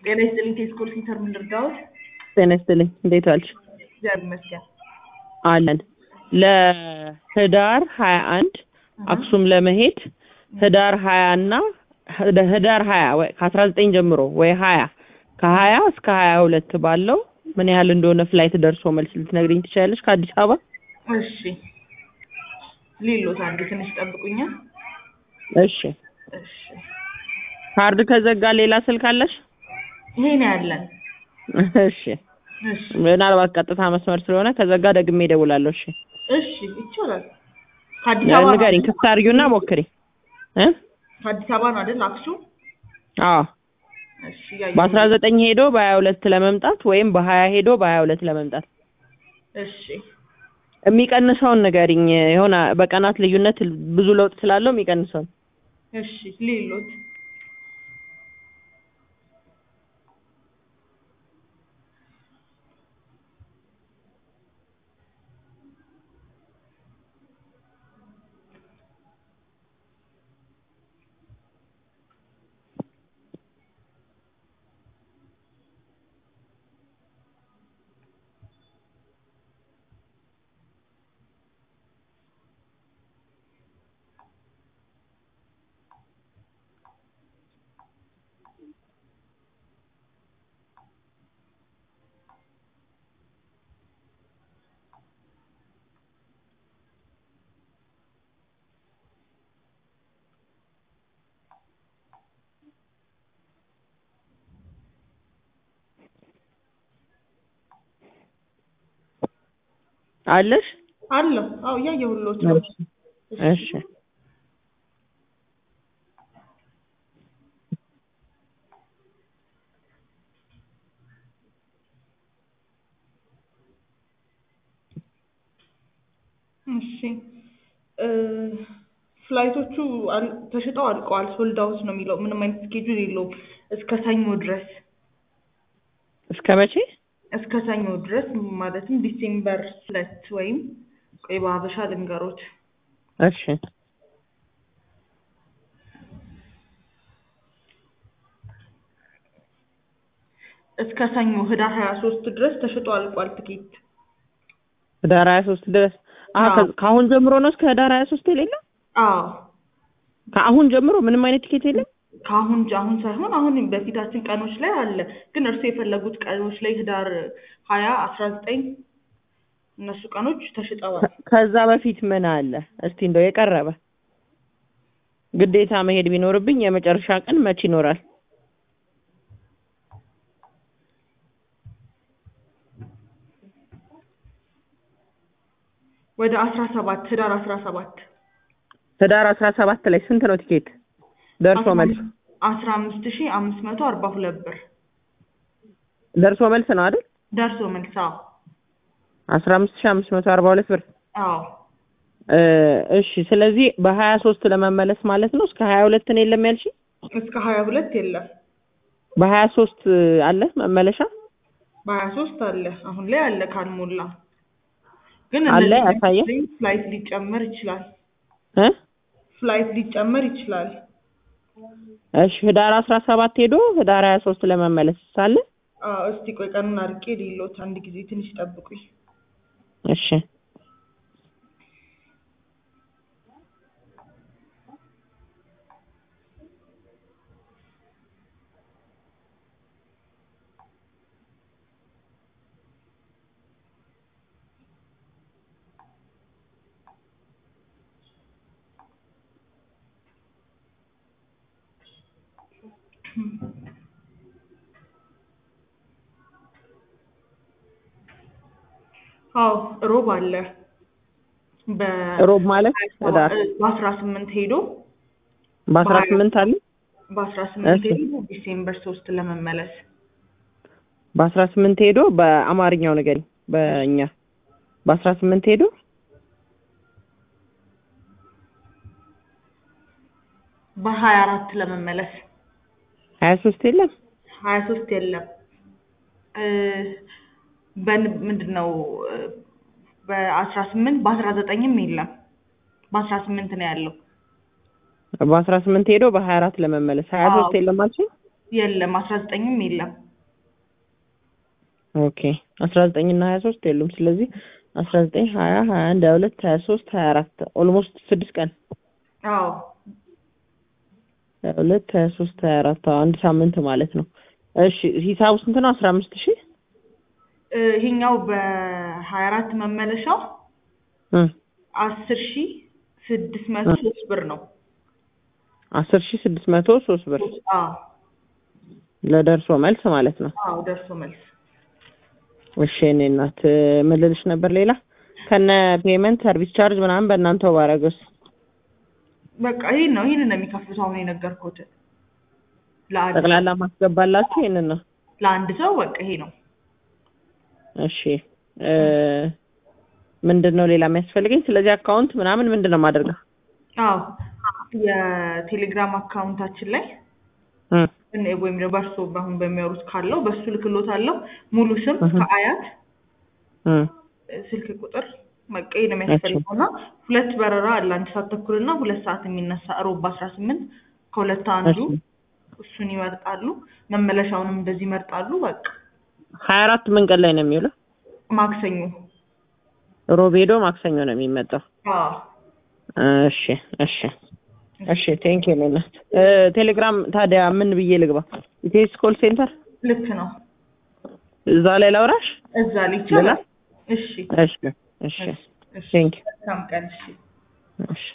ጤና ይስጥልኝ ከስኮል ሴንተር ምን ልርዳዎት? ጤና ይስጥልኝ እንዴት ዋልሽ? እግዚአብሔር ይመስገን። አለን ለህዳር ሀያ አንድ አክሱም ለመሄድ ህዳር ሀያ እና ህዳር ሀያ ወይ ከአስራ ዘጠኝ ጀምሮ ወይ ሀያ ከሀያ እስከ ሀያ ሁለት ባለው ምን ያህል እንደሆነ ፍላይት ደርሶ መልስ ልትነግሪኝ ትችላለሽ? ከአዲስ አበባ እሺ ሌሎት አንድ ትንሽ ጠብቁኛል። እሺ እሺ ካርድ ከዘጋ ሌላ ስልክ አለሽ? ይሄ ነው ያለን። እሺ እሺ ምናልባት ቀጥታ መስመር ስለሆነ ከዘጋ ደግሜ እደውላለሁ። እሺ እሺ ይቻላል። ከአዲስ አበባ ነው ንገሪኝ፣ አይደል? ክፍት አድርጊውና ሞክሪ እ ከአዲስ አበባ ነው አይደል? አክሱም አዎ እሺ ያየሁ። በአስራ ዘጠኝ ሄዶ በሀያ ሁለት ለመምጣት ወይም በሀያ ሄዶ በሀያ ሁለት ለመምጣት እሺ የሚቀንሰውን ንገሪኝ። የሆነ በቀናት ልዩነት ብዙ ለውጥ ስላለው የሚቀንሰውን እሺ ሌሎት አለሽ? አለሁ። አዎ እያየሁሎት ነው። እሺ እሺ እ ፍላይቶቹ አል- ተሽጠው አልቀዋል። ሶልድ አውት ነው የሚለው። ምንም አይነት ስኬጁል የለውም እስከ ሰኞ ድረስ እስከ መቼ? እስከ ሰኞ ድረስ ማለትም ዲሴምበር ሁለት ወይም ቆይ በሀበሻ ልንገሮት እሺ እስከ ሰኞ ህዳር ሀያ ሶስት ድረስ ተሽጦ አልቋል ትኬት። ህዳር ሀያ ሶስት ድረስ አሀ አዎ። ከ- ከአሁን ጀምሮ ነው እስከ ህዳር ሀያ ሶስት የሌለ አዎ ከአሁን ጀምሮ ምንም አይነት ቲኬት የለም? ከአሁን ጀ- አሁን ሳይሆን አሁን በፊታችን ቀኖች ላይ አለ። ግን እርሱ የፈለጉት ቀኖች ላይ ህዳር ሀያ አስራ ዘጠኝ እነሱ ቀኖች ተሽጠዋል። ከ- ከዛ በፊት ምን አለ? እስቲ እንደው የቀረበ ግዴታ መሄድ ቢኖርብኝ የመጨረሻ ቀን መች ይኖራል? ወደ አስራ ሰባት ህዳር አስራ ሰባት ህዳር አስራ ሰባት ላይ ስንት ነው ቲኬት ደርሶ መልስ? አስራ አምስት ሺ አምስት መቶ አርባ ሁለት ብር ደርሶ መልስ ነው አይደል? ደርሶ መልስ። አዎ አስራ አምስት ሺህ አምስት መቶ አርባ ሁለት ብር አዎ እ እሺ ስለዚህ በሀያ ሶስት ለመመለስ ማለት ነው። እስከ ሀያ ሁለት ነው የለም ያልሽ? እስከ ሀያ ሁለት የለም። በሀያ ሶስት አለ መመለሻ በሀያ ሶስት አለ አሁን ላይ አለ ካልሞላ ግን አለ እነዚህ ያሳየ ፍላይት ሊጨመር ይችላል። እ ፍላይት ሊጨመር ይችላል። እሺ ህዳር አስራ ሰባት ሄዶ ህዳር ሀያ ሶስት ለመመለስ ሳለ አዎ እስቲ ቆይ ቀኑን አርቄ ሌሎት አንድ ጊዜ ትንሽ ጠብቁኝ። እሺ አዎ ሮብ አለ በ ሮብ ማለት ህዳር በአስራ ስምንት ሄዶ በአስራ ስምንት አለ በአስራ ስምንት እሺ። ሄዶ ዲሴምበር ሶስት ለመመለስ በአስራ ስምንት ሄዶ በአማርኛው ንገሪኝ በእኛ በአስራ ስምንት ሄዶ በሀያ አራት ለመመለስ ሀያ ሶስት የለም ሀያ ሶስት የለም እ በን ምንድን ነው እ በአስራ ስምንት በአስራ ዘጠኝም የለም በአስራ ስምንት ነው ያለው በአስራ ስምንት ሄዶ በሀያ አራት ለመመለስ ሀያ ሶስት አዎ። የለም አልሽኝ? የለም አስራ ዘጠኝም የለም ኦኬ አስራ ዘጠኝ እና ሀያ ሶስት የሉም። ስለዚህ አስራ ዘጠኝ ሀያ ሀያ አንድ ሀያ ሁለት ሀያ ሶስት ሀያ አራት ኦልሞስት ስድስት ቀን አዎ ሀያ ሁለት ሀያ ሶስት ሀያ አራት አዎ፣ አንድ ሳምንት ማለት ነው። እሺ ሂሳቡ ስንት ነው? አስራ አምስት ሺህ እ፣ ይሄኛው በሀያ አራት መመለሻው እ አስር ሺ ስድስት መቶ ሶስት ብር ነው አስር ሺህ ስድስት መቶ ሶስት ብር አዎ ለደርሶ መልስ ማለት ነው። አዎ ደርሶ መልስ እሺ እኔ እናት ምን ልልሽ ነበር ሌላ ከነ ፔመንት ሰርቪስ ቻርጅ ምናምን በእናንተው ባረገስ በቃ ይሄን ነው ይሄንን ነው የሚከፍሉት አሁን የነገርኩት ለአንድ ጠቅላላ ማስገባላችሁ ይሄንን ነው። ለአንድ ሰው በቃ ይሄ ነው እሺ እ ምንድን ነው ሌላ የሚያስፈልገኝ? ስለዚህ አካውንት ምናምን ምንድን ነው የማደርገው? አዎ የቴሌግራም አካውንታችን ላይ እ እኔ ወይም ደግሞ በእርሶ አሁን በሚያወሩት ካለው በሱ ልክሎታለሁ ሙሉ ስም እህ። ከአያት እ ስልክ ቁጥር መቀየር ነው የሚያስፈልገው እና ሁለት በረራ አለ አንድ ሰዓት ተኩል እና ሁለት ሰዓት የሚነሳ ሮብ በአስራ ስምንት ከሁለት አንዱ እሺ እሱን ይመርጣሉ መመለሻውንም እንደዚህ ይመርጣሉ በቃ ሀያ አራት ምን ቀን ላይ ነው የሚውለው? ማክሰኞ ሮብ ሄዶ ማክሰኞ ነው የሚመጣው። አዎ እሺ እሺ እሺ ቴንክ ዩ እናት። እ ቴሌግራም ታዲያ ምን ብዬ ልግባ? ኢቴስ ኮል ሴንተር ልክ ነው እዛ ላይ ላውራሽ? እዛ ላይ ይቻላል ሌላ? እሺ እሺ እሺ እሺ ቴንክ ዩ መልካም ቀን እሺ እሺ